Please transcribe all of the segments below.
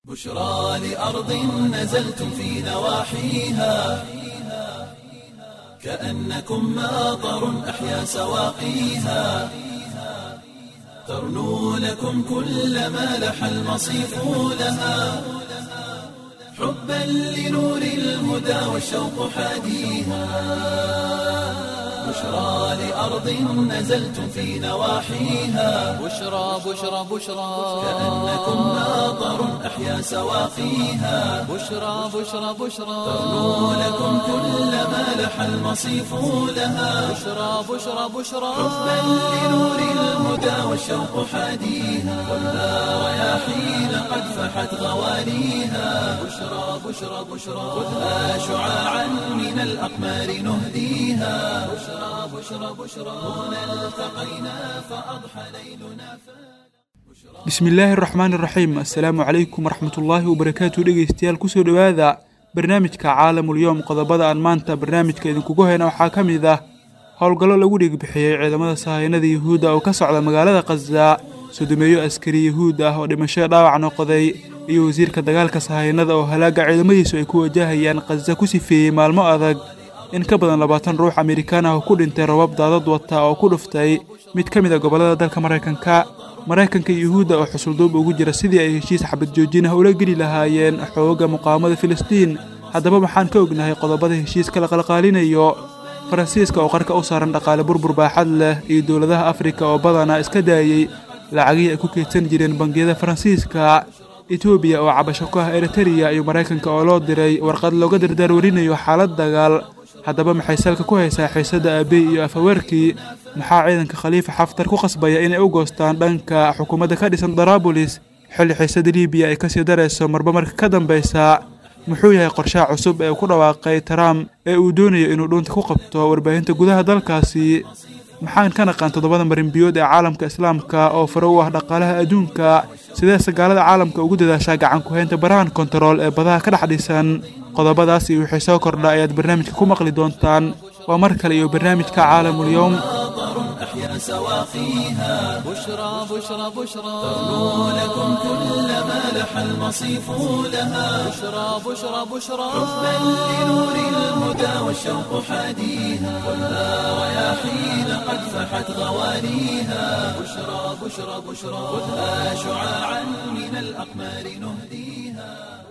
بشرى لأرض نزلتم في نواحيها كأنكم ماطر أحيا سواقيها ترنو لكم كل ما لح المصيف لها حبا لنور الهدى والشوق حاديها بشرى لأرض نزلتم في نواحيها بشرى بشرى بشرى كأنكم ماطر أحيا سواقيها بشرى بشرى بشرى ترنو لكم كل ما لح المصيف لها بشرى بشرى بشرى حبا لنور الهدى والشوق حاديها والنار رياحين قد فحت غواليها بشرى بشرى بشرى خذها شعاعا من الأقمار نهديها بشرى بشرى بشرى هنا التقينا فأضحى ليلنا bismillaahi araxmaan iraxiim assalaamu calaykum waraxmatullaahi wabarakaatu dhegeystayaal kusoo dhowaada barnaamijka caalamulyoom qodobada aan maanta barnaamijka idinkugu hayna waxaa ka mid ah howlgallo lagu dhiigbixiyey ciidamada sahayanada yuhuudda oo ka socda magaalada khaza sodomeeyo askari yuhuud ah oo dhimasho dhaawac noqday iyo wasiirka dagaalka sahayanada oo halaaga ciidamadiisu ay ku wajahayaan khaza ku sifeeyey maalmo adag in ka badan labaatan ruux amerikaan ah oo ku dhintay robab daadad wata oo ku dhuftay mid ka mid a gobollada dalka maraykanka maraykanka iyo yuhuudda oo xusulduub ugu jira sidii ay heshiis xabad joojin ah ula geli lahaayeen xooga muqaawamada filistiin haddaba waxaan ka ognahay qodobada heshiiska la qalqaalinayo faransiiska oo qarka u saaran dhaqaale burbur baaxad leh iyo dowladaha afrika oo badanaa iska daayey lacagihii ay ku keydsan jireen bangiyada faransiiska etoobiya oo cabasho ku ah eritereya iyo maraykanka oo loo diray warqad looga dardaarwarinayo xaalad dagaal haddaba maxay salka ku haysaa xiisadda aabey iyo afaweerkii maxaa ciidanka khaliifa xaftar ku qasbaya inay u goostaan dhanka xukuumadda ka dhisan daraabulis xilli xiisadda libiya ay kasii darayso marba marka ka dambaysa muxuu yahay qorshaha cusub ee uu ku dhawaaqay trump ee uu doonayo inuu dhuunta ku qabto warbaahinta gudaha dalkaasi maxaan ka naqaan toddobada marinbiyood ee caalamka islaamka oo fare u ah dhaqaalaha adduunka sidee sagaalada caalamka ugu dadaashaa gacan ku-haynta barahan kontarool ee badaha ka dhex dhisan qodobadaas iyo wixii soo kordha ayaad barnaamijka ku maqli doontaan waa mar kale iyo barnaamijka caalamulyoom ماطر أحيا سواقيها بشرى بشرى بشرى ترنو لكم كل ما لح المصيف لها بشرى بشرى بشرى حبا لنور الهدى والشوق حاديها والنار رياحين قد فحت غواليها بشرى بشرى بشرى خذها شعاعا من الأقمار نهديها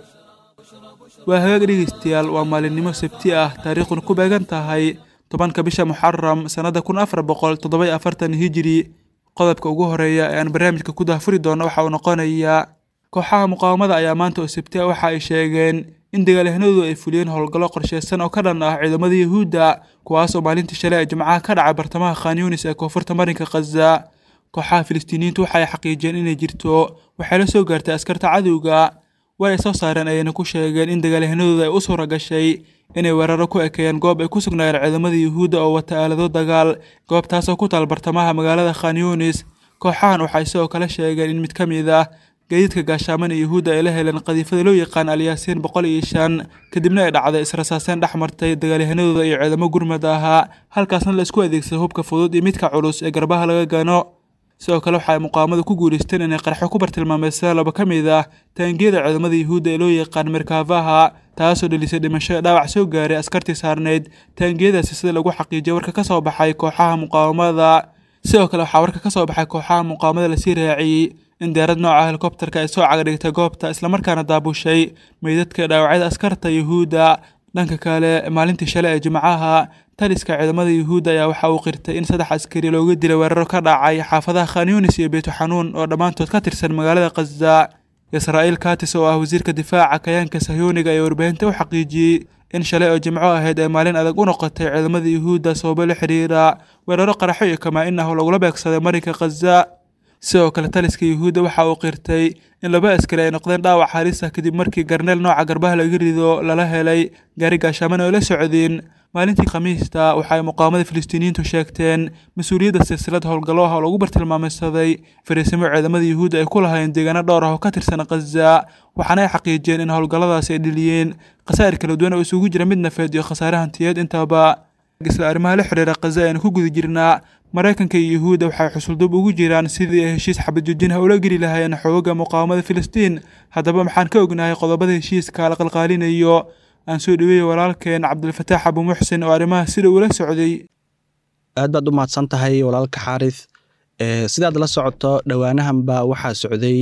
waa hagaag dhegeystayaal waa maalinimo sabti ah taariikhduna ku beegan tahay tobanka bisha muxaram sannadda kun afar boqol toddoba afartan hijiri qodobka ugu horeeya ee aan barnaamijka ku daahfuri doono waxa uu noqonayaa kooxaha muqaawamada ayaa maanta oo sabti ah waxa ay sheegeen in dagaalyahanadu ay fuliyeen howlgallo qorsheysan oo ka dhan ah ciidamada yuhuudda kuwaas oo maalintii shalay ee jimcaha ka dhacay bartamaha khan yunis ee koonfurta marinka khaza kooxaha filistiiniyiintu waxa ay xaqiijiyeen inay jirto waxay la soo gaartay askarta cadowga war ay soo saareen ayayna ku sheegeen in dagaalyahanadooda ay u suura gashay inay weeraro ku ekeeyeen goob ay ku sugnaayeen ciidamada yuhuudda oo wata aalado dagaal goobtaasoo ku taal bartamaha magaalada khan yunis kooxahan waxay sidoo kale sheegeen in mid ka mid ah gaadiidka gaashaaman ee yuhuudda ay la heleen qadiifada loo yaqaan alyaasiin boqol iyo shan kadibna ay dhacday israsaaseen dhex martay dagaalyahanadooda iyo ciidamo gurmad ahaa halkaasna la isku adeegsaday hubka fudud iyo midka culus ee garbaha laga gano sidoo kale waxa ay muqaawamadu ku guulaysteen inay qarxo ku bartilmaameystaan laba ka mid ah taangiyada ciidamada yuhuudda ee loo yaqaan merkaafaha taasoo dhelisay dhimasho dhaawac soo gaaray askartii saarneyd taangiyadaasi sida lagu xaqiijiyay warka ka soo baxay kooxaha muqaawamada sidoo kale waxaa warka ka soo baxay kooxaha muqaawamada lasii raaciyey in diyaarad nooca helikobterka ay soo cagadhigtay goobta islamarkaana daabushay meydadka dhaawacyada askarta yuhuudda dhanka kale maalintii shalay ee jimcaha taliska ciidamada yuhuudda ayaa waxa uu qirtay in saddex askari looga dilay weeraro ka dhacay xaafadaha khan yunis iyo beytu xanuun oo dhammaantood ka tirsan magaalada khaza israa'iil katis oo ah wasiirka difaaca kayaanka sahyooniga ayaa warbaahinta u xaqiijiyey in shalay oo jimco ahayd ay maalin adag u noqotay ciidamada yuhuudda sababo la xiriira weeraro qaraxo iyo kamaa-in ah oo lagula beegsaday marinka khaza sidoo kale taliska yuhuudda waxa uu qirtay in laba askari ay noqdeen dhaawac halis ah kadib markii garneel nooca garbaha laga rido lala helay gaari gaashaaman oo la socdeen maalintii khamiista waxa ay muqaawamada filistiiniyiintu sheegteen mas-uuliyadda silsilad howlgallo ah oo lagu bartilmaameysaday fariisimo ciidamada yuhuudda ay ku lahayn deegaano dhowr ah oo ka tirsan khaza waxaana ay xaqiijiyeen in howlgalladaasi ay dheliyeen khasaa'ir kala duwan oo isugu jira mid nafeed iyo khasaare hantiyeed intaba isla arrimaha la xidhiira khaza aynu ku guda jirnaa maraykanka iyo yuhuudda waxay xusuldub ugu jiraan sidii ay heshiis xabadjoojinha ula geli lahaayeen xooga muqaawamada filistiin haddaba maxaan ka ognahay qodobada heshiiska la qalqaalinayo aan soo dhaweeyey walaalkeen cabdilfataax abu muxsin oo arrimaha sida uula socday aad baad u mahadsan tahay walaalka xaaris sidaad la socoto dhowaanahanba waxaa socday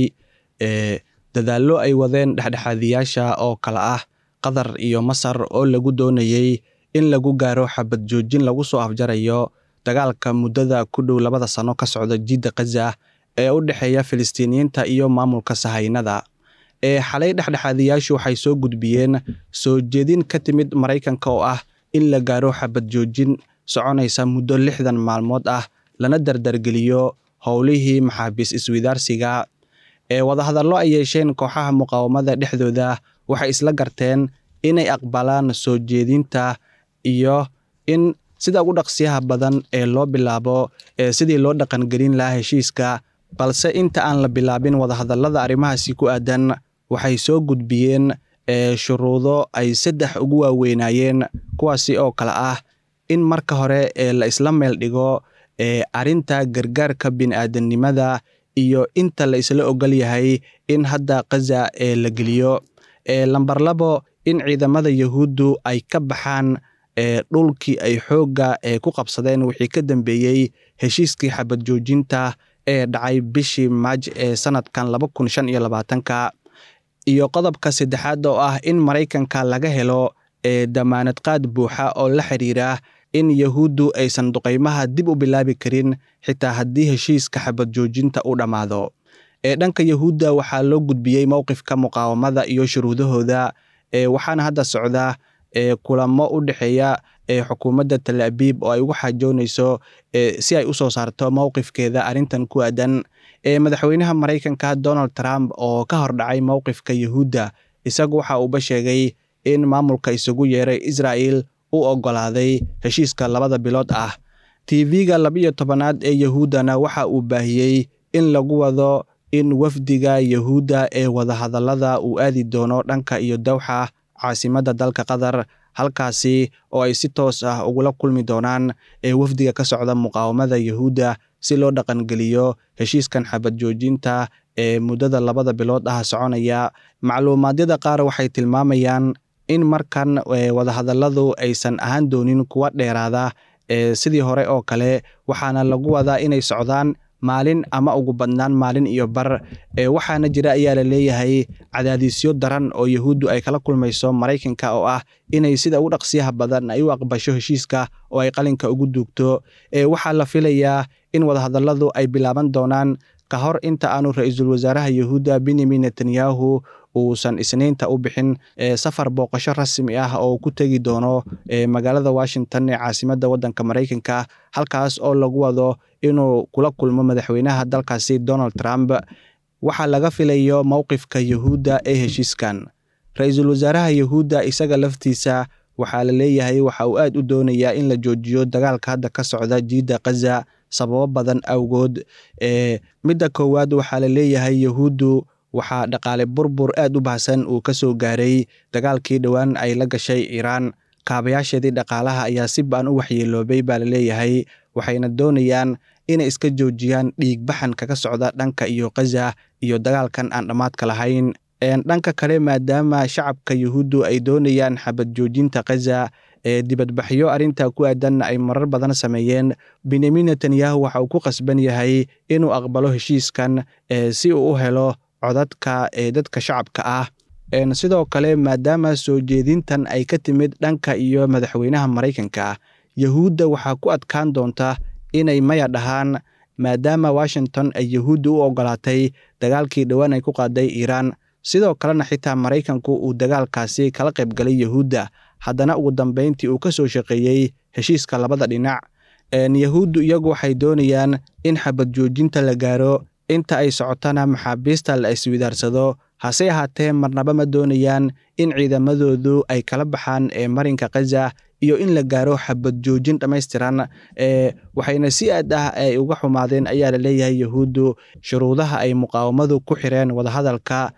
dadaallo ay wadeen dhexdhexaadiyaasha oo kale ah qatar iyo masar oo lagu doonayey in lagu gaaro xabad joojin lagu soo afjarayo dagaalka muddada ku dhow labada sano ka socda jidda khaza ee u dhexeeya filistiiniyiinta iyo maamulka sahaynada ee xalay dhexdhexaadiyaashu waxay soo gudbiyeen soo jeedin ka timid maraykanka oo ah in la gaaro xabad joojin soconaysa muddo lixdan maalmood ah lana dardargeliyo howlihii maxaabiis iswidaarsiga ee wadahadallo ay yeesheen kooxaha muqaawamada dhexdooda waxay isla garteen inay aqbalaan soo jeedinta iyo in sida ugu dhaqsiyaha badan ee loo bilaabo ee sidii loo dhaqangelin lahaa heshiiska balse inta aan la bilaabin wadahadallada arrimahaasi ku aadan waxay soo gudbiyeen shuruudo ay saddex ugu waaweynaayeen kuwaasi oo kale ah in marka hore ee la isla meel dhigo ee arrinta gargaarka bini'aadanimada iyo inta la isla ogol yahay in hadda khaza ee la geliyo ee lamber labo in ciidamada yahuuddu ay ka baxaan ee dhulkii ay xoogga ee ku qabsadeen wixii ka dambeeyey heshiiskii xabad joojinta ee dhacay bishii maaj ee sanadkan laba kun shan iyo labaatanka iyo qodobka saddexaad oo ah in maraykanka laga helo ee damaanad qaad buuxa oo la xiriira in yahuuddu aysan duqaymaha dib u bilaabi karin xitaa haddii heshiiska xabad joojinta u dhammaado ee dhanka yahuudda waxaa loo gudbiyey mowqifka muqaawamada iyo shuruudahooda ee waxaana hadda socda ee kulamo u dhexeeya ee xukuumadda tal abiib oo ay ugu xaajoonayso si ay u soo saarto mowqifkeeda arrintan ku aadan ee madaxweynaha maraykanka donald trump oo ka hor dhacay mowqifka yahuudda isagu waxa uuba sheegay in maamulka isugu yeeray israa'el u oggolaaday heshiiska labada bilood ah tv-ga labiyo tobanaad ee yahuuddana waxa uu baahiyey in lagu wado in wafdiga yahuudda ee wadahadallada uu aadi doono dhanka iyo dawxa caasimadda dalka qatar halkaasi oo ay si toos ah ugula kulmi doonaan ee wafdiga ka socda muqaawamada yahuudda si loo dhaqangeliyo heshiiskan xabad joojinta ee muddada labada bilood ah soconaya macluumaadyada qaar waxay tilmaamayaan in markan wadahadalladu aysan ahaan doonin kuwa dheeraada ee sidii hore oo kale waxaana lagu wadaa inay socdaan maalin ama ugu badnaan maalin iyo bar ee waxaana jira ayaa la leeyahay cadaadisyo daran oo yahuuddu ay kala kulmayso maraykanka oo ah inay sida ugu dhaqsiyaha badan ay u aqbasho heshiiska oo ay qalinka ugu duugto ee waxaa la filayaa in wadahadalladu ay bilaaban doonaan ka hor inta aanu ra-iisul wasaaraha yahuudda benyamin netanyahu uusan isniinta u bixin safar booqasho rasmi ah oo ku tegi doono magaalada washington ee caasimadda waddanka maraykanka halkaas oo lagu wado inuu kula kulmo madaxweynaha dalkaasi donald trump waxaa laga filayo mowqifka yahuudda ee heshiiskan ra-iisul wasaaraha yahuudda isaga laftiisa waxaa la leeyahay waxa uu aad u doonayaa in la joojiyo dagaalka hadda ka socda jiidda khaza sababo badan awgood ee midda koowaad waxaa la leeyahay yahuuddu waxaa dhaqaale burbur aad u baahsan uu ka soo gaaray dagaalkii dhowaan ay la gashay iiraan kaabayaasheedii dhaqaalaha ayaa si ba'an u waxyeeloobay baa la leeyahay waxayna doonayaan inay iska joojiyaan dhiigbaxan kaga socda dhanka iyo khaza iyo dagaalkan aan dhammaadka lahayn dhanka kale maadaama shacabka yahuuddu ay doonayaan xabad joojinta khaza ee dibadbaxyo arrinta ku aadanna ay marar badan sameeyeen benyamin netanyahu waxa uu ku qasban yahay inuu aqbalo heshiiskan si uu u helo codadka ee dadka shacabka ah sidoo kale maadaama soo jeedintan ay ka timid dhanka iyo madaxweynaha maraykanka yahuudda waxaa ku adkaan doonta inay maya dhahaan maadaama washington ay yahuudda u ogolaatay dagaalkii dhowaan ay ku qaaday iiraan sidoo kalena xitaa maraykanku uu dagaalkaasi kala qaybgalay yahuudda haddana ugu dambeyntii uu ka soo shaqeeyey heshiiska labada dhinac yahuuddu iyagu waxay doonayaan in xabad joojinta la gaaro inta ay socotana maxaabiista la iswidaarsado hase ahaatee marnaba ma doonayaan in ciidamadoodu ay kala baxaan ee marinka khaza iyo in la gaaro xabad joojin dhammaystiran ee waxayna si aad ah ay uga xumaadeen ayaa la leeyahay yahuuddu shuruudaha ay muqaawamadu ku xireen wadahadalka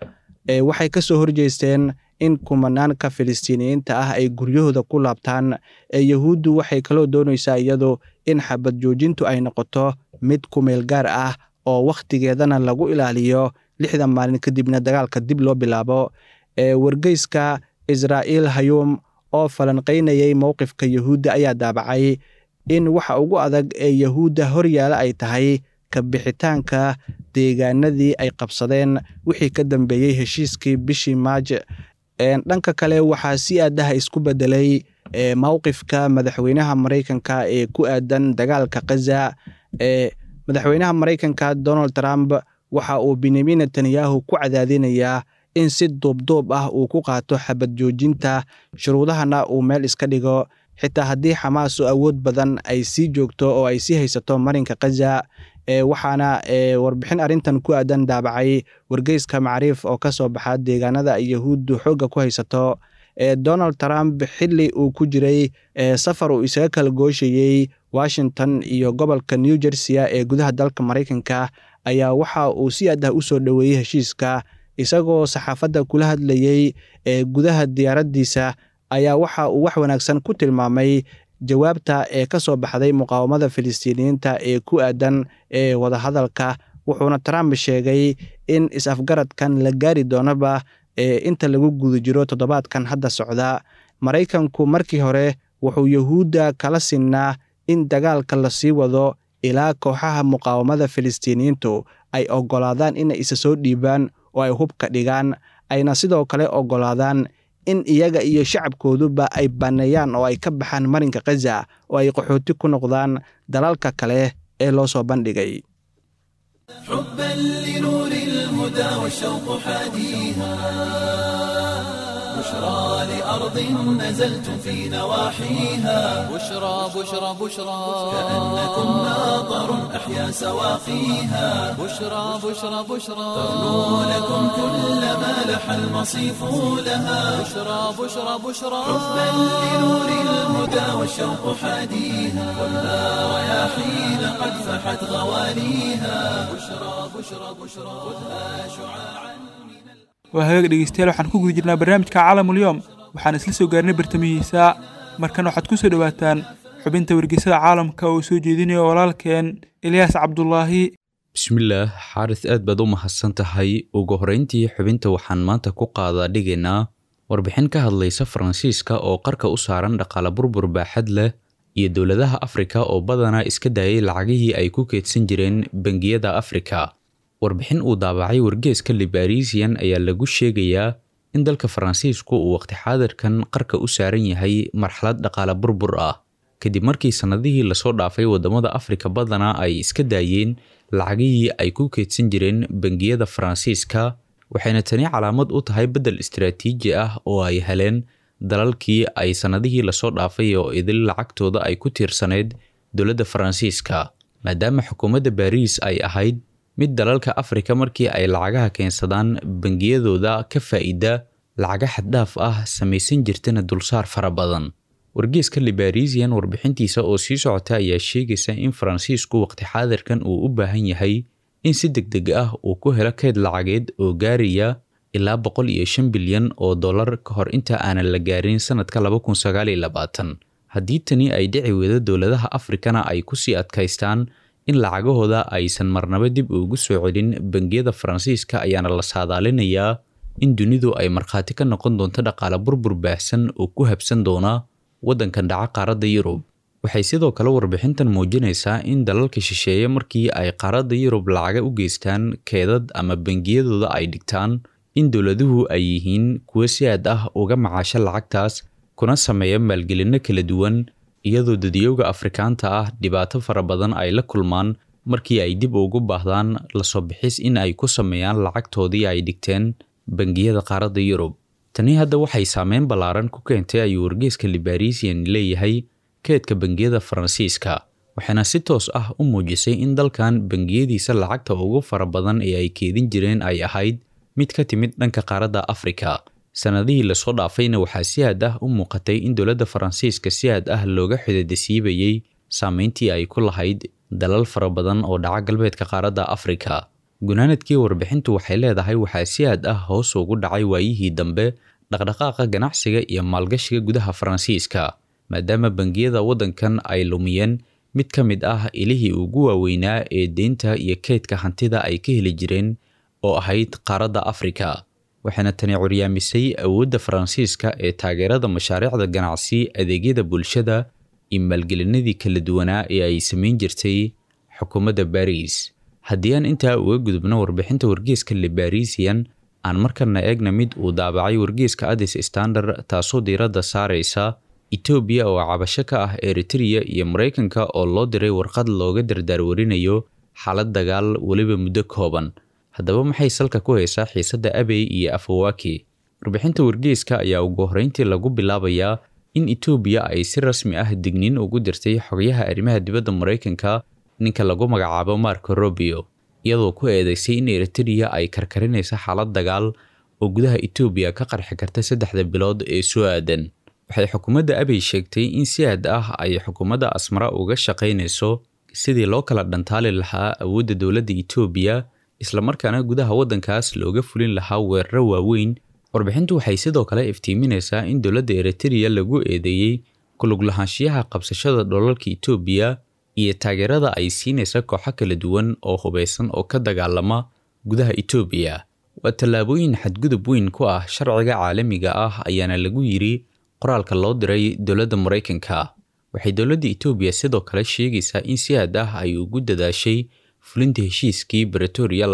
waxay ka soo horjeesteen in kumanaanka filistiiniyiinta ah ay guryahooda ku laabtaan yahuuddu waxay kaloo doonaysaa iyadu in xabad joojintu ay noqoto mid kumeel gaar ah oo wakhtigeedana lagu ilaaliyo lixdan maalin kadibna dagaalka dib loo bilaabo wargeyska israa'iil hayuum oo falanqaynayay mowqifka yahuudda ayaa daabacay in waxa ugu adag ee yahuudda horyaala ay tahay ka bixitaanka deegaanadii ay qabsadeen wixii ka dambeeyey heshiiskii bishii maaj dhanka kale waxaa si aadaha isku bedelay mowqifka madaxweynaha maraykanka ee ku aadan dagaalka khaza madaxweynaha maraykanka donald trump waxa uu benyamin netanyahu ku cadaadinayaa in si duubduub ah uu ku qaato xabad joojinta shuruudahana uu meel iska dhigo xitaa haddii xamaas oo awood badan ay sii joogto oo ay sii haysato marinka khaza waxaana warbixin arrintan ku aadan daabacay wargeyska macriif oo ka soo baxa deegaanada yahuuddu xoogga ku haysato donald trump xili uu ku jiray safar uu isaga kala gooshayey washington iyo gobolka new jersey ee gudaha dalka maraykanka ayaa waxa uu si adah u soo dhoweeyey heshiiska isagoo saxaafadda kula hadlayey gudaha diyaaraddiisa ayaa waxa uu wax wanaagsan ku tilmaamay jawaabta ee ka soo baxday muqaawamada filistiiniyiinta ee ku aadan ee wadahadalka wuxuuna trump sheegay in is-afgaradkan la gaari doonaba inta lagu guda jiro toddobaadkan hadda socda maraykanku markii hore wuxuu yahuudda kala sinnaa in dagaalka lasii wado ilaa kooxaha muqaawamada filistiiniyiintu ay oggolaadaan inay isa soo dhiibaan oo ay hubka dhigaan ayna sidoo kale oggolaadaan in iyaga iyo shacabkooduba ay banneeyaan oo ay ka baxaan marinka khaza oo ay qaxooti ku noqdaan dalalka kale ee loo soo bandhigay حبا لنور الهدى والشوق حاديها بشرى لأرض نزلت في نواحيها بشرى بشرى بشرى كأنكم ناظر أحيا سواقيها بشرى بشرى بشرى تغنو لكم كل ما لح المصيف لها بشرى بشرى بشرى حبا لنور الهدى والشوق حاديها خذها رياحين قد فحت غواليها بشرى بشرى بشرى خذها شعاعا waa hagaag dhegeystayaal waxaan ku guda jirnaa barnaamijka caalamulyoom waxaan isla soo gaarnay bartamihiisa markan waxaad ku soo dhowaataan xubinta wargeysada caalamka oo soo jeedinayo walaalkeen ilyaas cabdulaahi bismillaah xaaris aad baad u mahadsan tahay ugu horrayntii xubinta waxaan maanta ku qaadaa dhigaynaa warbixin ka hadlaysa faransiiska oo qarka u saaran dhaqaale burbur baaxad leh iyo dowladaha afrika oo badanaa iska daayay lacagihii ay ku keedsan jireen bangiyada afrika warbixin uu daabacay wargeeska libarisian ayaa lagu sheegayaa in dalka faransiisku uu waqti xaadirkan qarka u saaran yahay marxalad dhaqaale burbur ah kadib markii sannadihii lasoo dhaafay waddamada afrika badanaa ay iska daayeen lacagihii ay ku keedsan jireen bangiyada faransiiska waxayna tani calaamad u tahay beddel istaraatiiji ah oo ay heleen dalalkii ay sannadihii lasoo dhaafay oo idil lacagtooda ay ku tiirsaneyd dowladda faransiiska maadaama xukuumadda baariis ay ahayd mid dalalka afrika markii ay lacagaha keensadaan bangiyadooda ka faa'iida lacaga xaddhaaf ah samaysan jirtana dulsaar fara badan wargeeska libarisian warbixintiisa oo sii socota ayaa sheegaysa in faransiisku waqti xaadirkan uu u baahan yahay in si deg deg ah uu ku helo kayd lacageed oo gaaraya ilaa boqol iyo shan bilyan oo dollar ka hor inta aanan la gaarin sanadka laba kun sagaal iyo labaatan haddii tani ay dhici weydo dowladaha afrikana ay kusii adkaystaan in lacagahooda aysan marnaba dib ugu soo celin bangiyada faransiiska ayaana la saadaalinayaa in dunidu ay markhaati ka noqon doonto dhaqaale burbur baahsan oo ku habsan doona waddankan dhaca qaaradda yurub waxay sidoo kale warbixintan muujinaysaa in dalalka shisheeye markii ay qaaradda yurub lacaga u geystaan keedad ama bangiyadooda ay dhigtaan in dowladuhu ay yihiin kuwo si aad ah uga macaasho lacagtaas kuna sameeya maalgelinno kala duwan iyadoo dadiyowga afrikaanta ah dhibaato fara badan ay la kulmaan markii ay dib ugu baahdaan lasoo bixis in ay ku sameeyaan lacagtoodii ay dhigteen bangiyada qaaradda yurub tani hadda waxay saameyn ballaaran ku keentay ayuu wargeeska libarisian leeyahay keedka bangiyada faransiiska waxaana si toos ah u muujisay in dalkan bangiyadiisa lacagta ugu fara badan ee ay keedin jireen ay ahayd mid ka timid dhanka qaaradda afrika sannadihii lasoo dhaafayna waxaa si aad ah u muuqatay in dowladda faransiiska si aad ah looga xidadasiibayey saameyntii ay ku lahayd dalal fara badan oo dhaca galbeedka qaaradda afrika gunaanadkii warbixintu waxay leedahay waxaa si aad ah hoos ugu dhacay waayihii dambe dhaqdhaqaaqa ganacsiga iyo maalgashiga gudaha faransiiska maadaama bangiyada waddankan ay lumiyeen mid ka mid ah ilihii ugu waaweynaa ee deynta iyo keydka hantida ay ka heli jireen oo ahayd qaaradda afrika waxaana tani curyaamisay awoodda faransiiska ee taageerada mashaariicda ganacsi adeegyada bulshada iyo maalgelinadii kala duwanaa ee ay samayn jirtay xukuumadda baris haddii aan intaa uga gudubno warbixinta wargeeska libarisian aan markana eegna mid uu daabacay wargeeska adis standard taasoo diiradda saaraysa etoobiya oo cabasho ka ah eritrea iyo maraykanka oo loo diray warqad looga dardaarwarinayo xaalad dagaal weliba muddo kooban haddaba maxay salka ku haysaa xiisadda abey iyo afawaki warbixinta wargeeska ayaa ugu horreyntii lagu bilaabayaa in etoobiya ay si rasmi ah digniin ugu dirtay xogayaha arrimaha dibadda maraykanka ninka lagu magacaabo marco robio iyadoo ku eedeysay in eritrea ay karkarinaysa xaalad dagaal oo gudaha etoobiya ka qarxi karta saddexda bilood ee soo aadan waxay xukuumadda abey sheegtay in si aad ah ay xukuumadda asmara uga shaqaynayso sidii loo kala dhantaali lahaa awoodda dowladda etoobiya islamarkaana gudaha waddankaas looga fulin lahaa weeraro waaweyn warbixintu waxay sidoo kale iftiiminaysaa in dowladda eritrea lagu eedeeyey kulug lahaanshiyaha qabsashada dholalka etoobiya iyo taageerada ay siinaysa kooxo kala duwan oo hubaysan oo ka dagaalama gudaha etoobiya waa tallaabooyin xadgudub weyn ku ah sharciga caalamiga ah ayaana lagu yiri qoraalka loo diray dowladda maraykanka waxay dowladda etoobiya sidoo kale sheegaysaa in si aad ah ay ugu dadaashay fulinta heshiiskii bretoria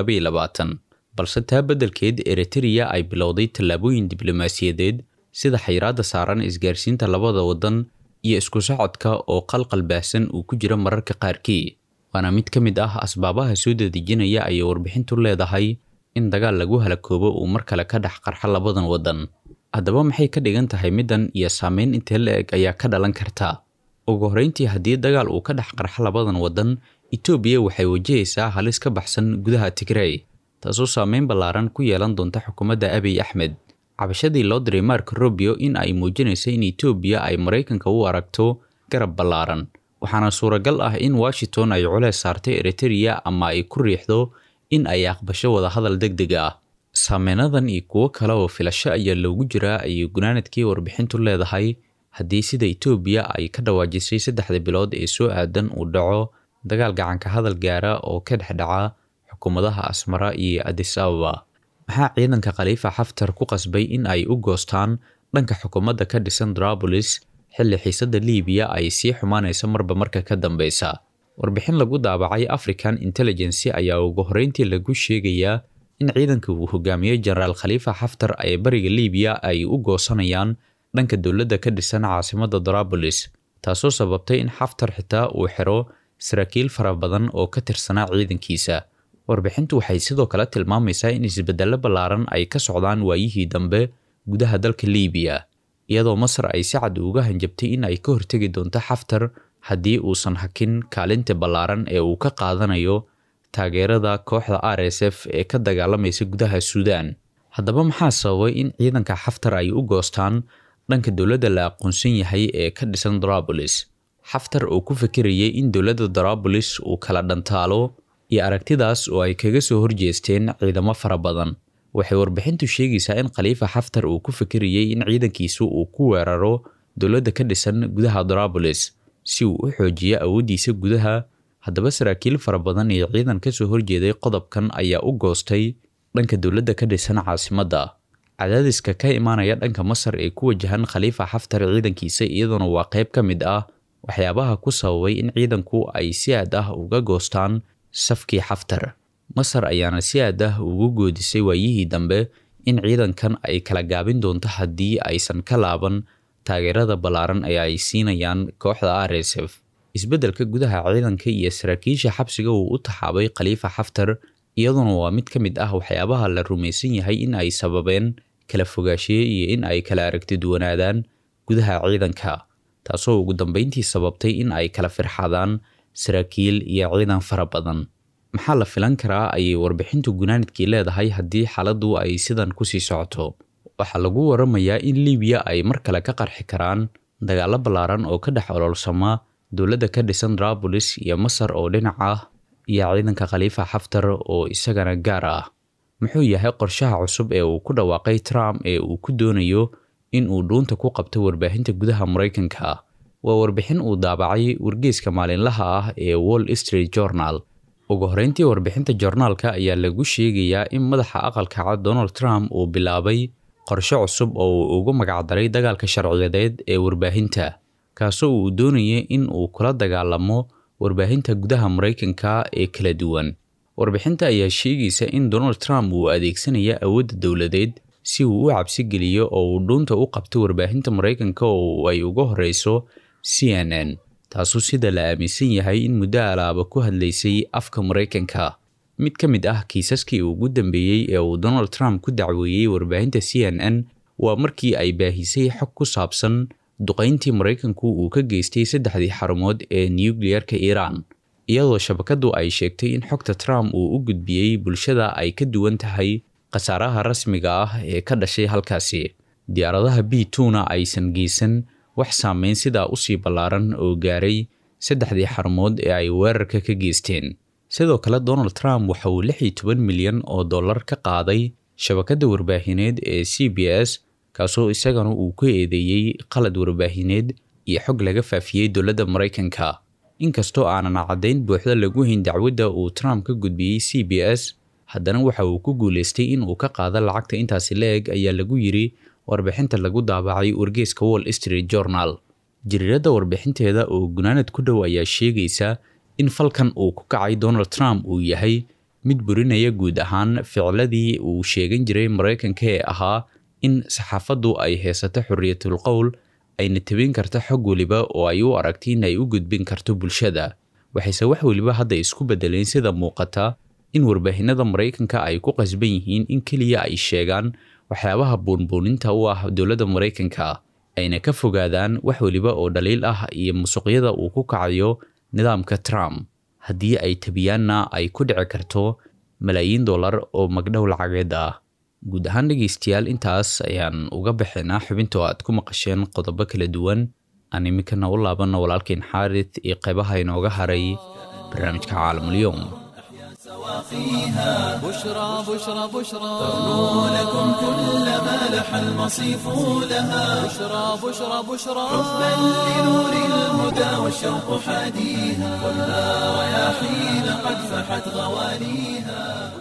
balse taa beddelkeed eritrea ay bilowday tallaabooyin diblomaasiyadeed sida xayiraadda saaran isgaarsiinta labada waddan iyo isku socodka oo qalqal baahsan uu ku jiro mararka qaarkii waana mid ka mid ah asbaabaha soo dadejinaya ayay warbixintu leedahay in dagaal lagu halakoobo uu mar kale ka dhex qarxa labadan waddan haddaba maxay ka dhigan tahay middan iyo saameyn intee la eg ayaa ka dhalan karta ugu horreyntii haddii dagaal uu ka dhex qarxa labadan waddan etoobiya waxay wajahaysaa halis ka baxsan gudaha tigrey taasoo saameyn ballaaran ku yeelan doonta xukuumadda abiy axmed cabashadii loo diray mark robio in ay muujinayso in etoobiya ay maraykanka u aragto garab ballaaran waxaana suuragal ah in washington ay culeys saartay eritrea ama ay ku riixdo in ay aqbasho wadahadal deg deg ah saameynadan iyo kuwo kale oo filasho ayaa loogu jiraa ayay gunaanadkii warbixintu leedahay haddii sida etoobiya ay ka dhawaajisay saddexda bilood ee soo aadan uu dhaco dagaal gacanka hadal gaara oo ka dhex dhaca xukuumadaha asmara iyo adis ababa maxaa ciidanka khaliifa xaftar ku qasbay in ay u goostaan dhanka xukuumadda ka dhisan drabolis xilli xiisadda liibiya ay sii xumaanaysa marba marka ka dambeysa warbixin lagu daabacay african intelligency ayaa ugu horreyntii lagu sheegayaa in ciidanka uu hogaamiyo jenaraal khaliifa xaftar ee bariga liibiya ay u goosanayaan dhanka dowladda ka dhisan caasimadda drabolis taasoo sababtay in xaftar xitaa uu xiro saraakiil fara badan oo ka tirsanaa ciidankiisa warbixintu waxay sidoo kale tilmaamaysaa in isbeddello ballaaran ay ka socdaan waayihii dambe gudaha dalka liibiya iyadoo masar ay si cad uga hanjabtay in ay ka hortegi doonto xaftar haddii uusan hakin kaalinta ballaaran ee uu ka qaadanayo taageerada kooxda r s f ee ka dagaalamaysa gudaha suudaan haddaba maxaa sababay in ciidanka xaftar ay u goostaan dhanka dowladda la aqoonsan yahay ee ka dhisan drabolis xaftar oo ku fikirayay in dowladda drabolis uu kala dhantaalo iyo aragtidaas oo ay kaga soo horjeesteen ciidamo fara badan waxay warbixintu sheegaysaa in khaliifa xaftar uu ku fikirayay in ciidankiisu uu ku weeraro dowladda ka dhisan gudaha drabolis si uu u xoojiyo awooddiisa gudaha haddaba saraakiil fara badan iyo ciidan ka soo horjeeday qodobkan ayaa u goostay dhanka dowladda ka dhisan caasimadda cadaadiska ka imaanaya dhanka masar ee ku wajahan khaliifa xaftar ciidankiisa iyaduna waa qayb ka mid ah waxyaabaha ku sababay in ciidanku ay si aad ah uga goostaan safkii xaftar masar ayaana si aad ah ugu goodisay waayihii dambe in ciidankan ay kala gaabin doonto haddii aysan ka laaban taageerada ballaaran ee ay siinayaan kooxda r s f isbeddelka gudaha ciidanka iyo saraakiisha xabsiga uu u taxaabay khaliifa xaftar iyaduna waa mid ka mid ah waxyaabaha la rumaysan yahay in ay sababeen kala fogaashiye iyo in ay kala aragti duwanaadaan gudaha ciidanka taasoo ugu dambeyntii sababtay in ay kala firxadaan saraakiil iyo ciidan fara badan maxaa la filan karaa ayay warbixintu gunaanidkii leedahay haddii xaaladdu ay sidan kusii socoto waxaa lagu waramayaa in liibiya ay mar kale ka qarxi karaan dagaallo ballaaran oo ka dhex ololsama dowladda ka dhisan drabolis iyo masar oo dhinac ah iyo ciidanka khaliifa xaftar oo isagana gaar ah muxuu yahay qorshaha cusub ee uu ku dhawaaqay trump ee uu ku doonayo in uu dhuunta ku qabto warbaahinta gudaha maraykanka waa warbixin uu daabacay wargeyska maalinlaha ah ee wall street journal ugu horreyntii warbixinta joornaalka ayaa lagu sheegayaa in madaxa aqalka cad donald trump uu bilaabay qorshe cusub oo uu ugu magacdaray dagaalka sharciyadeed ee warbaahinta kaasoo uu doonayay in uu kula dagaalamo warbaahinta gudaha maraykanka ee kala duwan warbixinta ayaa sheegaysa in donald trump uu adeegsanaya awoodda dowladeed si uu u cabsigeliyo oo uu dhuunta u qabto warbaahinta maraykanka oo ay uga horeyso c n n taasoo sida la aaminsan yahay in muddo alaaba ku hadlaysay afka maraykanka mid ka mid ah kiisaskii ugu dambeeyey ee uu donald trump ku dacweeyey warbaahinta c n n waa markii ay baahisay xog ku saabsan duqayntii maraykanku uu ka geystay saddexdii xarumood ee nukliyeerka iiraan iyadoo shabakadu ay sheegtay in xogta trump uu u gudbiyey bulshada ay ka duwan tahay khasaaraha rasmiga ah ee ka dhashay halkaasi diyaaradaha b tuna aysan geysan wax saameyn sidaa usii ballaaran oo gaaray saddexdii xarumood ee ay weerarka ka geysteen sidoo kale donald trump waxa uu lix iyo toban milyan oo dollar ka qaaday shabakadda warbaahineed ee c b s kaasoo isagana uu ku eedeeyey qalad warbaahineed iyo xog laga faafiyey dowladda maraykanka inkastoo aanan caddayn buuxda lagu hayn dacwadda uu trump ka gudbiyey c b s haddana waxa uu ku guulaystay in uu ka qaado lacagta intaasi la-eg ayaa lagu yiri warbixinta lagu daabacay wargeyska wall street journal jariiradda warbixinteeda oo gunaanad ku dhow ayaa sheegaysa in falkan uu ku kacay donald trump uu yahay mid burinaya guud ahaan ficiladii uu sheegan jiray maraykanka ee ahaa in saxaafaddu ay haysato xorriyatul qowl ayna tabin karta xog weliba oo ay u aragtay in ay u gudbin karto bulshada waxayse wax weliba hadda isku beddeleen sida muuqata in warbaahinada maraykanka ay ku qasban yihiin in keliya ay sheegaan waxyaabaha buunbuuninta u ah dowladda maraykanka ayna ka fogaadaan wax weliba oo dhaliil ah iyo musuqyada uu ku kacayo nidaamka trump haddii ay tabiyaanna ay ku dhici karto malaayiin dollar oo magdhow lacageed ah guud ahaan dhegaystayaal intaas ayaan uga baxaynaa xubintoo aad ku maqasheen qodobo kala duwan aan iminkana u laabanno walaalkeen xaarid iyo qaybaha inooga haray barnaamijka caalamulyoom سواقيها بشرى بشرى بشرى تغنو لكم كل ما لح المصيف لها بشرى بشرى بشرى حبا لنور الهدى والشوق حاديها ولا رياحين قد فحت غوانيها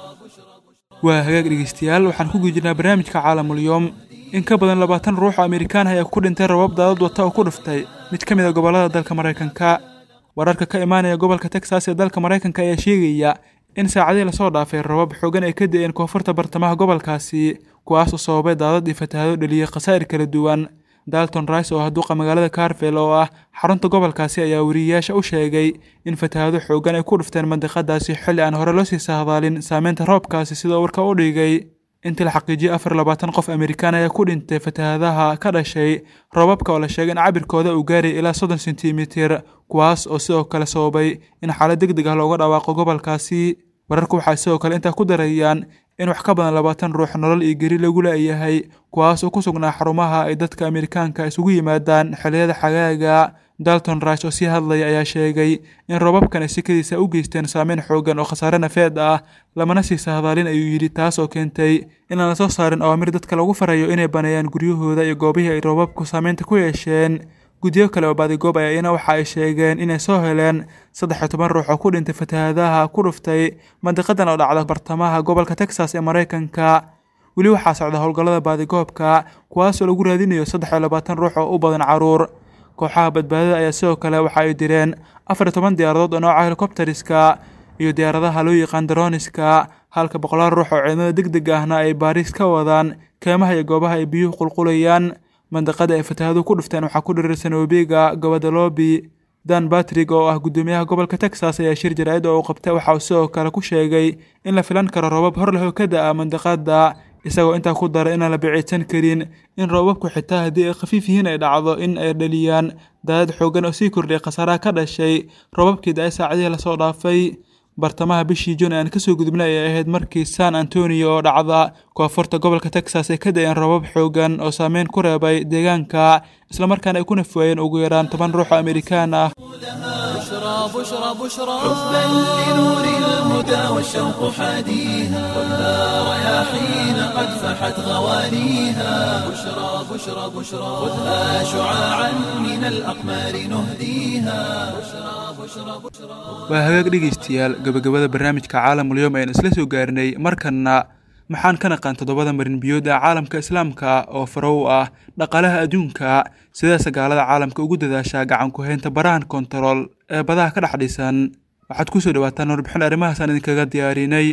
waa hagaag dhegeystayaal waxaan ku guda jirnaa barnaamijka caalamulyoom in ka badan labaatan ruux oo amerikaan ayaa ku dhintay rabab daadad wata oo ku dhuftay mid ka mid a gobollada dalka maraykanka wararka ka imaanaya gobolka texas ee dalka maraykanka ayaa sheegaya in saacadii lasoo dhaafay rabab xoogan ay ka da-een koonfurta bartamaha gobolkaasi kuwaas oo sababay daadad iyo fatahaado dheliyey khasaa'ir kala duwan dalton rice oo ah duqa magaalada carvel oo ah xarunta gobolkaasi ayaa weriyayaasha u sheegay in fatahaado xoogan ay ku dhufteen mandiqadaasi xilli aan hore loo sii sahdaalin saameynta roobkaasi sidoo warka u dhigay intii la xaqiijiyey afar labaatan qof amerikaan ayaa ku dhintay fatahaadaha ka dhashay roobabka oo la sheegay in cabirkooda uu gaaray ilaa soddon sentimitir kuwaas oo sidoo kale sababay in xaalad deg deg ah looga dhawaaqo gobolkaasi wararku waxay sidoo kale intaa ku darayaan in wax ka badan labaatan ruux nolol iyo geri lagu leeyahay kuwaas oo ku sugnaa xarumaha ay dadka amerikaanka isugu yimaadaan xilliyada xagaaga dalton rice oo sii hadlaya ayaa sheegay in roobabkan ay sikadiisa u geysteen saameyn xoogan oo khasaare nafeed ah lamana sii sahdaalin ayuu yidhi taas oo keentay inaan la soo saarin awaamir dadka lagu farayo inay baneeyaan guryahooda iyo goobihii ay roobabku saameynta ku yeesheen guddiyo kale oo baadigoob ayaa iyana waxa ay sheegeen inay soo heleen saddex iyo toban ruux oo ku dhintay fatahaadaha ku dhuftay mandiqadan oo dhacda bartamaha gobolka texas ee maraykanka weli waxaa socda howlgallada baadigoobka kuwaasoo lagu raadinayo saddex iyo labaatan ruux oo u badan caruur kooxaha badbaadada ayaa sidoo kale waxa ay direen afar iyo toban diyaaradood oo nooca helikobteriska iyo diyaaradaha loo yaqaan daroniska halka boqolaal ruux oo ciidamada deg deg ahna ay baariis ka wadaan keemaha iyo goobaha ay biyuhu qulqulayaan mandiqada ay fatahaadu ku dhufteen waxaa ku dhirirsan webiga gobadalobi dan batrig oo ah guddoomiyaha gobolka texas ayaa shir jaraa'id oo uu qabtay waxa uu sidoo kale ku sheegay in la filan karo roobab hor leh oo ka da-a mandiqada isagoo intaa ku daray inaan la biciidsan karin in roobabku xitaa haddii ay khafiif yihiin ay dhacdo in ay dhaliyaan daadad xoogan oo sii kordhay khasaaraha ka dhashay roobabkii da-ay saacadihii lasoo dhaafay bartamaha bishii juun aan kasoo gudubnay ayay ahayd markii san antonio oo dhacda koonfurta gobolka texas ay ka da-een roobab xoogan oo saameyn ku reebay deegaanka islamarkaana ay ku nafwaayeen ugu yaraan toban ruux oo amerikaan ah بشرى بشرى بشرى حبا لنور الهدى والشوق حاديها خذها رياحين قد فحت غوانيها بشرى بشرى بشرى خذها شعاعا من الأقمار نهديها waa hagaag dhegaystayaal gabagabada barnaamijka caalamulyoom ayaan isla soo gaarnay markanna maxaan ka naqaan toddobada marinbiyood ee caalamka islaamka oo faro u ah dhaqaalaha adduunka sidaase gaalada caalamka ugu dadaashaa gacan ku-haynta barahan kontarool ee badaha ka dhex dhisan waxaad kusoo dhawaataan warbixin arrimahaasaan idinkaga diyaarinay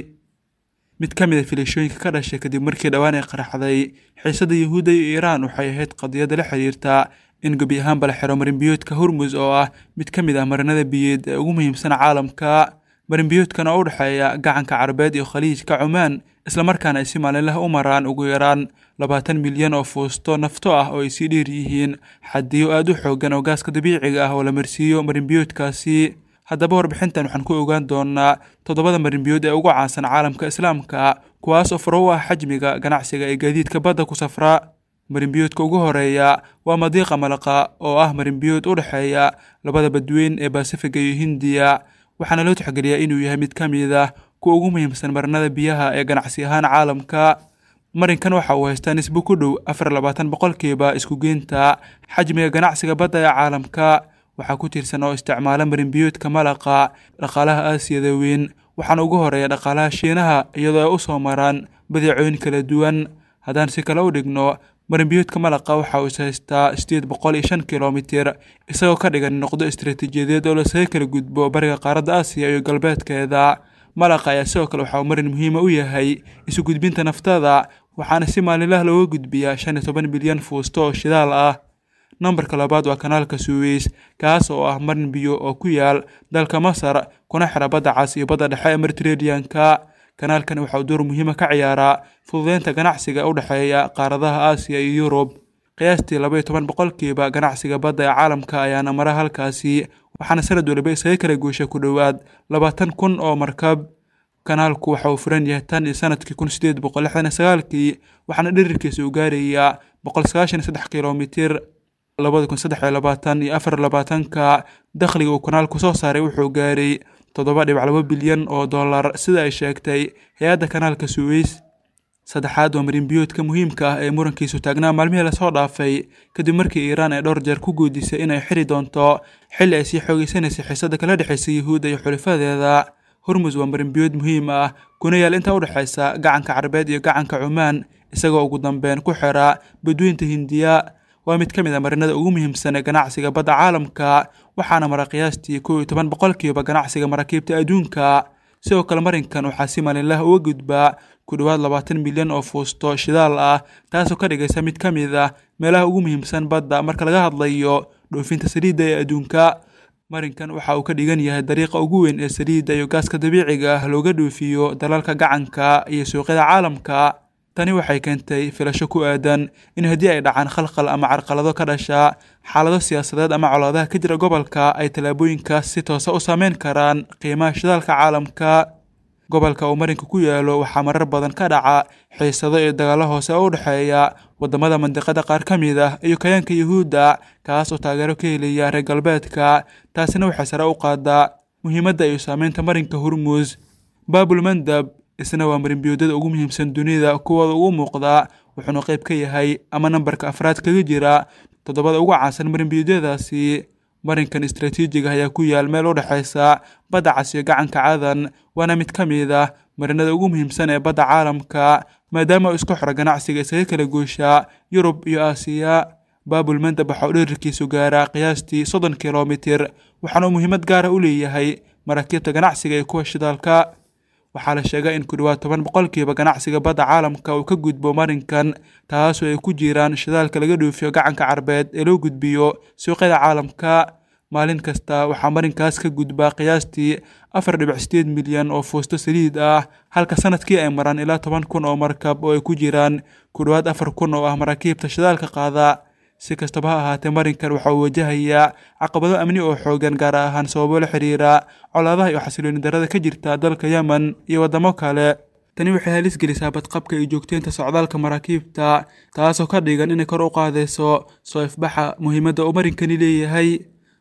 mid ka mid a filashooyinka ka dhashay kadib markii dhowaan ay qaraxday xiisada yuhuudda iyo iiraan waxay ahayd qadiyadda la xiriirta in gebi ahaanba la xiro marinbiyoodka hormus oo ah mid ka mid ah marinada biyeed ee ugu muhiimsan caalamka marinbiyoodkan oo u dhexeeya gacanka carabeed iyo khaliijka cumaan islamarkaana ay si maalinlaha u maraan ugu yaraan labaatan milyan oo fuusto nafto ah oo ay sii dheer yihiin xadiyo aada u xoogan oo gaaska dabiiciga ah oo la marsiiyo marinbiyoodkaasi haddaba warbixintan waxaan ku ogaan doonaa toddobada marinbiyood ee ugu caansan caalamka islaamka kuwaas oo faro u ah xajmiga ganacsiga ee gaadiidka badda ku safra marinbiyoodka ugu horeeya waa madiiqa malaqa oo ah marinbiyood u dhexeeya labada badweyn ee basifiga iyo hindiya waxaana loo tixgeliyaa inuu yahay mid ka mid ah kuwa ugu muhiimsan marinada biyaha ee ganacsi ahaan caalamka marinkan waxa uu haystaa nisbo ku dhow afar labaatan boqolkiiba iskugeynta xajmiga ganacsiga badda ee caalamka waxaa ku tirsan oo isticmaala marinbiyoodka malaqa dhaqaalaha aasiyada weyn waxaana ugu horeeya dhaqaalaha shiinaha iyadoo ay u soo maraan badeecooyin kala duwan haddaan si kale u dhigno marinbiyoodka malaqa waxa uu is haystaa sideed boqol iyo shan kilomitir isagoo ka dhigan noqdo istaraatiijiyadeed oo lasaga kala gudbo bariga qaaradda aasiya iyo galbeedkeeda malaqa ayaa sidoo kale waxa uu marin muhiima u yahay isu gudbinta naftada waxaana si maalinlaha looga gudbiyaa shan iyo toban bilyan fuusto oo shidaal ah nambarka labaad waa kanaalka suweys kaas oo ah marin biyo oo ku yaal dalka masar kuna xira badda cas iyo badda dhexe ee mediterraneanka kanaalkan waxa uu door muhiima ka ciyaaraa fududeynta ganacsiga u dhexeeya qaaradaha aasiya iyo yurub qiyaastii laba iyo toban boqolkiiba ganacsiga badda ee caalamka ayaana mara halkaasi waxaana sanad waliba isaga kala goosha ku dhowaad labaatan kun oo markab kanaalku waxa uu furan yahay tan iyo sanadkii kun sideed boqol lixdan iyo sagaalkii waxaana dhirirkiisa uu gaarayaa boqol sagaashan iyo saddex kilomitir labada kun saddex iyo labaatan iyo afar labaatanka dakhliga uu kanaalku soo saaray wuxuu gaaray toddoba dhibac laba bilyan oo dollar sida ay sheegtay hay-adda kanaalka suweys saddexaad waa marinbiyoodka muhiimka ah ee murankiisu taagnaa maalmihii lasoo dhaafay kadib markii iiraan ay dhowr jeer ku guudisay inay xiri doonto xilli ay sii xoogeysanaysay xiisada kala dhexaysa yuhuudda iyo xulifadeeda hormus waa marinbiyood muhiim ah kuna yaal inta u dhexaysa gacanka carabeed iyo gacanka cumaan isagoo ugu dambeyn ku xira badweynta hindiya waa mid ka mid a marinada ugu muhiimsan ee ganacsiga badda caalamka waxaana mara qiyaastii kow iyo toban boqolkiiba ganacsiga maraakiibta adduunka sidoo kale marinkan waxaa si maalinlaha uga gudbaa ku dhowaad labaatan milyan oo fuusto shidaal ah taasoo ka dhigaysa mid ka mid ah meelaha ugu muhiimsan badda marka laga hadlayo dhoofinta saliidda ee adduunka marinkan waxa uu ka dhigan yahay dariiqa ugu weyn ee saliidda iyo gaaska dabiiciga ah looga dhoofiyo dalalka gacanka iyo suuqyada caalamka tani waxay keentay filasho ku aadan in haddii ay dhacaan khalkhal ama carqalado ka dhasha xaalado siyaasadeed ama colaadaha ka jira gobolka ay tallaabooyinkaas si toosa u saameyn karaan qiimaha shidaalka caalamka gobolka uu marinka ku yaalo waxaa marar badan ka dhaca xiisado iyo dagaallo hoose oo u dhexeeya wadamada mandiqada qaar ka mid ah iyo kayaanka yuhuudda kaas oo taageero ka helaya reer galbeedka taasina waxay sare u qaadaa muhiimadda iyo saameynta marinka hormuus baabul mandab isna waa marinbiyoodada ugu muhiimsan dunida kuwooda ugu muuqda wuxuuna qayb ka yahay ama nambarka afraad kaga jira toddobada ugu caansan marinbiyoodadaasi marinkan istaraatiijiga ayaa ku yaal meel u dhexaysa badda cas iyo gacanka cadan waana mid ka mid ah marinada ugu muhiimsan ee badda caalamka maadaama uu isku xiro ganacsiga isaga kala gooshaa yurub iyo aasiya baabul mandab waxa uu dherarkiisu gaaraa qiyaastii soddon kilomitir waxaana uu muhiimad gaara u leeyahay maraakiibta ganacsiga iyo kuwa shidaalka waxaa la sheegay in ku dhowaad toban boqolkiiba ganacsiga badda caalamka uu ka gudbo marinkan taasoo ay ku jiraan shidaalka laga dhoofiyo gacanka carbeed ee loo gudbiyo suuqyada caalamka maalin kasta waxaa marinkaas ka gudbaa qiyaastii afar dhibic sideed milyan oo fuusto saliid ah halka sanadkii ay maraan ilaa toban kun oo markab oo ay ku jiraan ku dhowaad afar kun oo ah maraakiibta shidaalka qaada si kastaba ha ahaatee marinkan waxa uu wajahayaa caqabado amni oo xoogan gaar ahaan sababo la xiriira colaadaha iyo xasilooni darada ka jirta dalka yemen iyo waddamo kale tani waxay halis gelisaa badqabka iyo joogteynta socdaalka maraakiibta taasoo ka dhigan inay kor u qaadayso soo ifbaxa muhiimadda uu marinkani leeyahay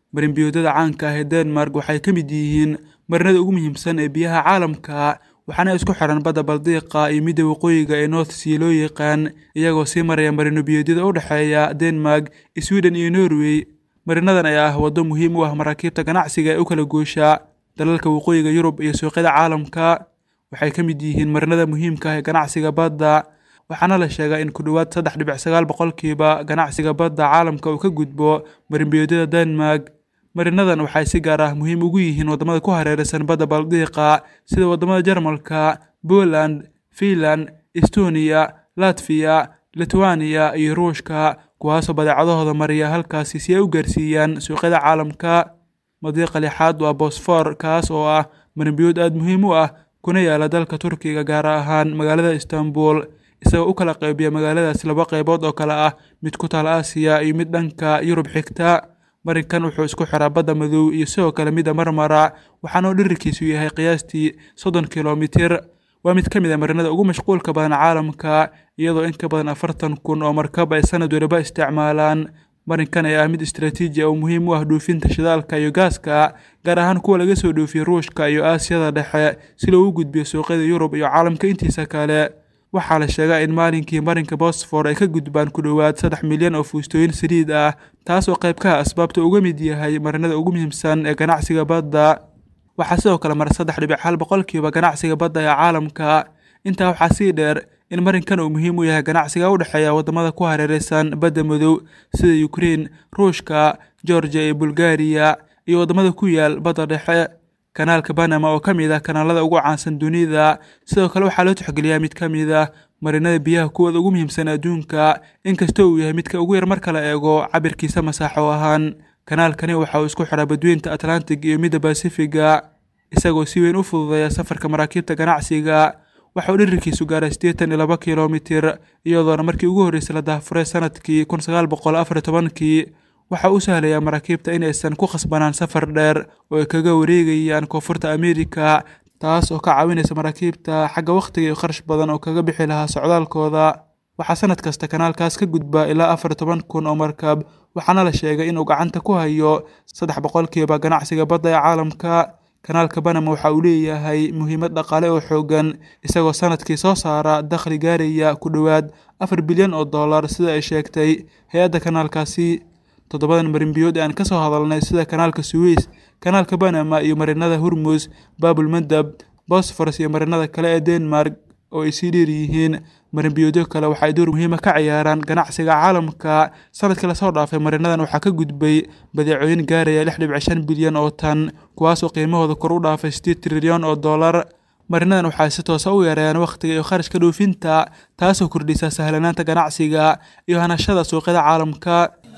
marinbiyoodada caanka ah ee denmark waxay ka mid yihiin marinada ugu muhiimsan ee biyaha caalamka waxaana isku xiran badda baldiiqa iyo midda waqooyiga ee north sea loo yaqaan iyagoo sii maraya marinobiyoodyada u dhexeeya denmark sweden iyo norway marinadan ayaa ah waddo muhiim u ah maraakiibta ganacsiga ee u kala goosha dalalka waqooyiga yurub iyo suuqyada caalamka waxay ka mid yihiin marinada muhiimka ah ee ganacsiga badda waxaana la sheegaa in ku dhowaad saddex dhibic sagaal boqolkiiba ganacsiga badda caalamka uu ka gudbo marinbiyoodyada denmark marinadan waxay si gaar ah muhiim ugu yihiin waddamada ku hareeraysan badda baldiiqa sida waddamada jarmalka poland finland estoniya latfiya litwaniya iyo ruushka kuwaasoo badeecadahooda mariya halkaasi si ay u gaarsiiyaan suuqyada caalamka madiiqa lixaad waa bosfor kaas oo ah marinbiyood aada muhiim u ah kuna yaala dalka turkiga gaar ahaan magaalada istanbul isagoo u kala qaybiya magaaladaas laba qaybood oo kale ah mid ku taal aasiya iyo mid dhanka yurub xigta marinkan wuxuu isku xiraa badda madow iyo sidoo kale midda marmara waxaana uu dhirirkiisu yahay qiyaastii soddon kilomitir waa mid ka mid a marinada ugu mashquulka badan caalamka iyadoo in ka badan afartan kun oo markab ay sanad waliba isticmaalaan marinkan ayaa ah mid istaraatiiji oo muhiim u ah dhoofinta shidaalka iyo gaaska gaar ahaan kuwa laga soo dhoofiyo ruushka iyo aasiyada dhexe si loogu gudbiyo suuqyada yurub iyo caalamka intiisa kale waxaa la sheegaa in maalinkii marinka bosfor ay ka gudbaan ku dhowaad saddex milyan oo fuustooyin saliid ah taas oo qayb ka ah asbaabta uga mid yahay marinada ugu muhiimsan ee ganacsiga badda waxaa sidoo kale mara saddex dhibic hal boqolkiiba ganacsiga badda ee caalamka intaa waxaa sii dheer in marinkan uu muhiim u yahay ganacsiga u dhexeeya waddamada ku hareeraysan badda madow sida ukrein ruushka georgia iyo bulgariya iyo waddamada ku yaal badda dhexe kanaalka banama oo ka mid ah kanaalada ugu caansan dunida sidoo kale waxaa loo tixgeliyaa mid ka mid ah marinada biyaha kuwooda ugu muhiimsan adduunka inkastoo uu yahay midka ugu yar marka la eego cabirkiisa masaaxo ahaan kanaalkani waxa uu isku xiraa badweynta atlantic iyo midda basifiga isagoo si weyn u fududeeya safarka maraakiibta ganacsiga waxa uu dhirirkiisu gaaray siddeetan iyo laba kilomitir iyadoona markii ugu horreysay la daafuray sanadkii kun sagaal boqol afar iyo tobankii waxa uu sahlayaa maraakiibta inaysan ku khasbanaan safar dheer oo ay kaga wareegayaan koonfurta amerika taas oo ka caawinaysa maraakiibta xagga wakhtiga iyo kharash badan oo kaga bixi lahaa socdaalkooda waxaa sanad kasta kanaalkaas ka gudba ilaa afar toban kun oo markab waxaana la sheegay inuu gacanta ku hayo saddex boqolkiiba ganacsiga badda ee caalamka kanaalka banama waxa uu leeyahay muhiimad dhaqaale oo xoogan isagoo sanadkii soo saara dakhli gaaraya ku dhowaad afar bilyan oo dollar sida ay sheegtay hay-adda kanaalkaasi toddobadan marinbiyood ee aan ka soo hadalnay sida kanaalka suweys kanaalka banama iyo marinada hurmus baabul mandab bosforos iyo marinada kale ee denmark oo ay sii dheer yihiin marinbiyoodyo kale waxay door muhiima ka ciyaaraan ganacsiga caalamka sanadkii lasoo dhaafay marinadan waxaa ka gudbay badeecooyin gaaraya lix dhibic shan bilyan oo tan kuwaasoo qiimahooda kor u dhaafay sideed trilyan oo dollar marinadan waxay si toosa u yareeyaan wakhtiga iyo kharashka dhoofinta taasoo kordhisa sahlanaanta ganacsiga iyo hanashada suuqyada caalamka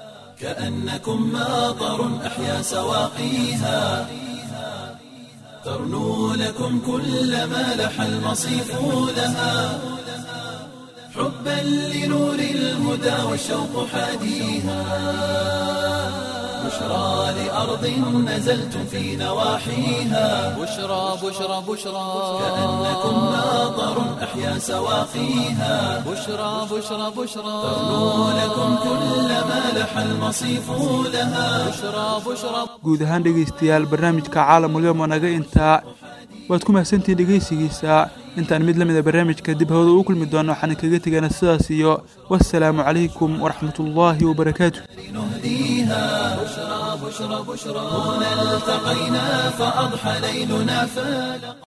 كأنكم ماطر أحيا سواقيها ترنو لكم كل ما لح المصيف لها حبا لنور الهدى والشوق حاديها بشرى لأرض نزلتم في نواحيها بشرى بشرى بشرى كأنكم ماطر أحيا سواقيها بشرى بشرى بشرى ترنو لكم كل ما لح المصيف لها بشرى بشرى guud ahaan dhegaystayaal barnaamijka caalamulyoom oo naga intaa waad ku mahadsantihiin dhegaysigiisa intaan mid la mida barnaamijka dib hawada ugu kulmi doona waxaan kaga tegana sidaas iyo wassalaamu calaykum waraxmatullaahi wabarakaatu نهديها بشرى بشرى بشرى هنا التقينا فأضحى ليلنا فالق